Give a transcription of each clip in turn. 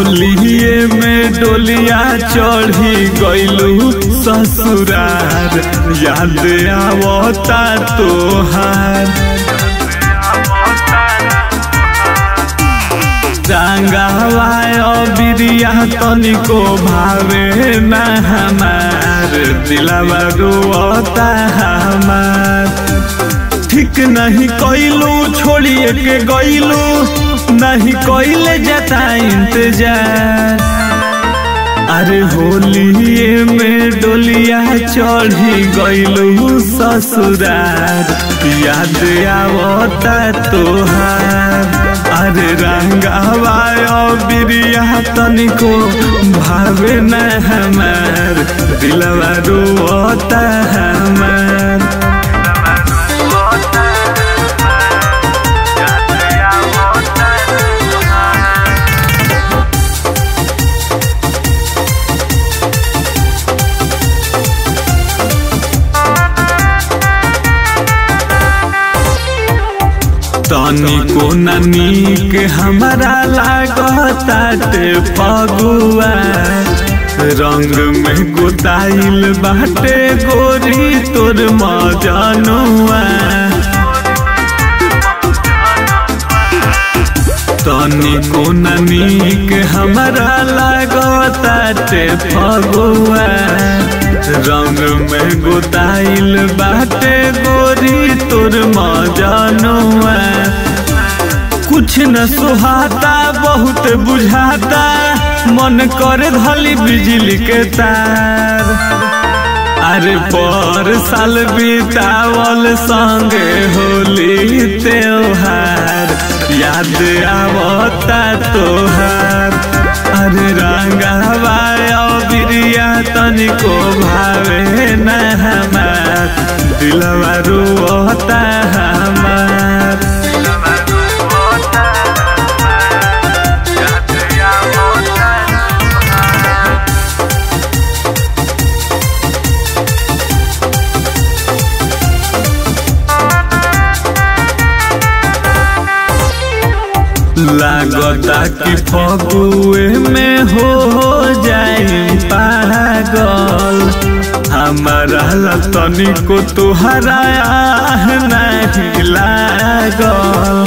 होलिए में डोलिया चढ़ी गइलू ससुरार याद आवता तोहार रंगावा बिरिया तनिको भावे न हमार दिलावा रोता हमार ठीक नहीं कैलू छोड़िए के गैलू नहीं कैले जाता इंतजार अरे होलिए में डोलिया चढ़ी गैलू ससुरार याद आवता तोहार अरे रंगावा बिरिया तनिको भावे न हमार दिलवा रोता हमार तनिको ननीक हमारा लागताटे फगुआ रंग में गोताइल बाटे गोरी तोर मजनुआ तनिको ननीक हमारा लागताटे फगुआ रंग में गोताइल बाटे गोरी तोर मजनुआ कुछ न सुहाता बहुत बुझाता मन करे धली बिजली के तार अरे पर साल बितावल संगे होली त्योहार याद आवता तोहार अरे रंगावा बिरिया तनिको भावे न हमार दिलवा रोता हमार लागता कि फगुए में हो जाए पागल हमारा लतनी को तुहरा नहीं लागल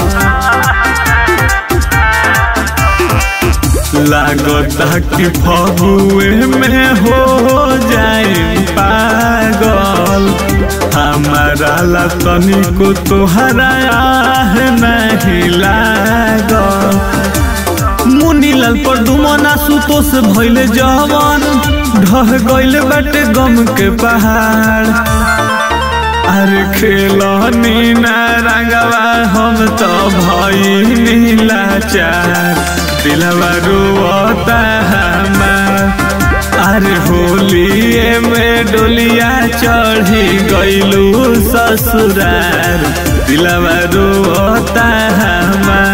लागता कि फगुए में हो जाए पागल हमारा लतनी को तुहरा नहीं लागल मुनीलाल पर दुमना सुतोष भइले जवन ढह गइल बाटे गम के पहाड़ अरे खेलनी ना रंगवा हम तो भइनी लाचार दिलवा रोता हमार अरे होलिए में डोलिया चढ़ी गइलू ससुरार दिलवा रोता हमार